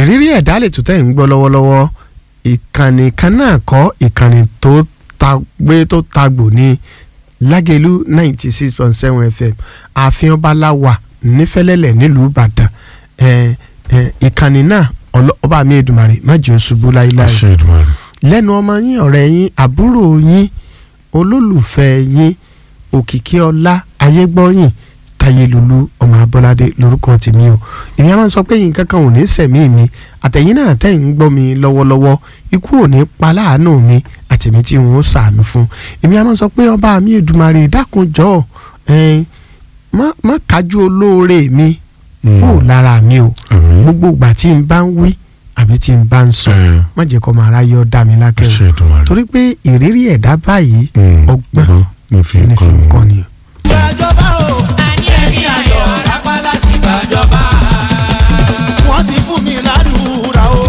ìrírí ẹ̀dá lè tó tẹ̀ ń gbọ́ lọ́wọ́lọ́wọ́ ìkànnì kan náà kọ́ ìkànnì tó ta gbé tó tagbò ní lágẹ̀lú ninety six point seven fm ààfin ọba láwà nífẹ̀lẹ́lẹ̀ nílùú ìbàdàn ẹ̀ ẹ̀ ìkànnì náà ọlọ- ọba mi èdùmàrè má jẹ́ ó ṣubú láíláí àṣẹ Èdùmàrè. lẹ́nu ọmọ yín ọ̀rẹ́ yín àbúrò yín olólùfẹ́ yín òkìkí ọlá ayégbọ́yìn tayelulu ọmọ abọ́ládé lórúkọ tèmi o èmi a máa ń sọ pé nǹkan kan ò ní sẹ̀mí mi àtẹ̀yìn náà tẹ̀ ń gbọ́ mi lọ́wọ́lọ́wọ́ ikú ò ní pa láàánú mi àtẹ̀mí tí wọ́n sàánú fún èmi a máa ń sọ pé ọba mi èdùmarè dákunjọ́ ẹ̀ẹ́n má má kájú olóore mi kúrò lára mi o àmín. gbogbo ìgbà tí n bá ń wí àbí tí n bá ń sọ ẹ má jẹ́ kó máa ráyé ọ́ dá mi lákẹ́ o àṣẹ Èdùmàrè. torí pé ìrírí ẹ̀dá báyìí Mm, ọgbọ́n ọgbọ́n ní fi ní fi kọ́ ń kọ́ ni. ni. gbàjọba o. àní ẹ̀mí ayọ̀ rápá láti gbàjọba. wọ́n ti fún mi ládùúrà o.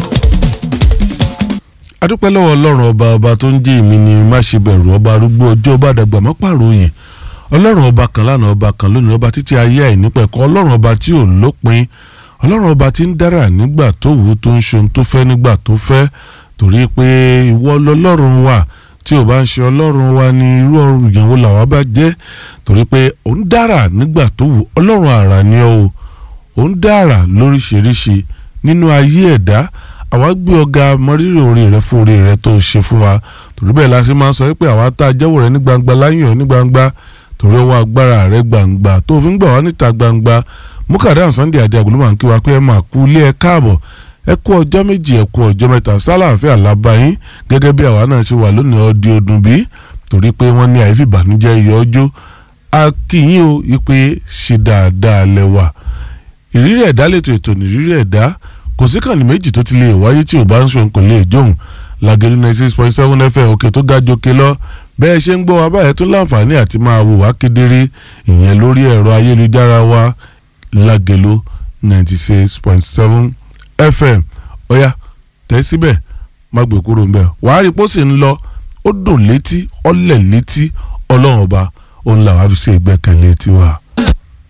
adúpẹ́ lọ́wọ́ ọlọ́run ọba ọba tó ń jẹ́ èmi ni má ṣe bẹ̀rù ọba arúgbó ọjọ́ ọba àdàgbà má pàròyìn ọlọ́run ọba kan lánàá ọba kan lónìí ọba títí ayé àìnípẹ̀kọ́ ọlọ́run ọba tí ò lópin ọlọ́run ọba tí ń dára nígbà tó wù ú tó ń ṣe ohun tó fẹ́ nígbà tó fẹ́ torí pé ìwọ lọ́lọ́run wà tí ò bá ń ṣe ọlọ́run wa ní irú ọrùn ìyàwó làwa bá jẹ́ torí pé ò ń dára nígbà tó wù ọlọ́run àrà ni ọ́ o ò ń dára lóríṣiríṣi nínú ayé ẹ̀dá àwa gbé ọ̀gá mọrírì orí rẹ fún orí rẹ tó ṣe fún wa torí bẹ́ẹ̀ la ṣe máa ń sọ pé àwa tá a jẹ́wọ́ rẹ ní gbangba láyàn ní gbangba torí ọwọ́ agbára rẹ gbangba tó fi ń gbà wá níta gbangba mukadam sunday adé agolo máa ń kí wa pé ẹ máa kú ilé ẹ káàbọ̀ ẹ kú ọjọ́ méjì ẹ kú ọjọ́ mẹ́ta sálàáfíà lábáyín gẹ́gẹ́ bí àwa náà ṣe wà lónìí ọdí ọdún bí torí pé wọ́n ní àyífi ìbànújẹ́ yọ ọjọ́ a kí yín o ipe ṣe dáadáa lẹ́wà ìrírí ẹ̀dá lètò ètò ìrírí ẹ̀dá kò sí kànnì méjì tó ti lè wáyé tí ò bá ń ṣòun kò lè jóun Lágẹ̀lú ninety six point seven fm òkè tó ga jòkè lọ bẹ́ẹ̀ ṣe ń gbọ́ wa báyẹn tún láǹfààní àti máa wò wá kedere ìyẹn lórí ẹ̀rọ ayélujára wa Lágẹ̀lú ninety six point seven fm ọ̀yá tẹ́ síbẹ̀ má gbé kúrò ń bẹ̀ wàá rí pósí ń lọ ó dùn létí ọlẹ̀ létí ọlọ́run ọba òun làwọn á fi ṣe ìgbẹ́kẹ̀lé tiwa.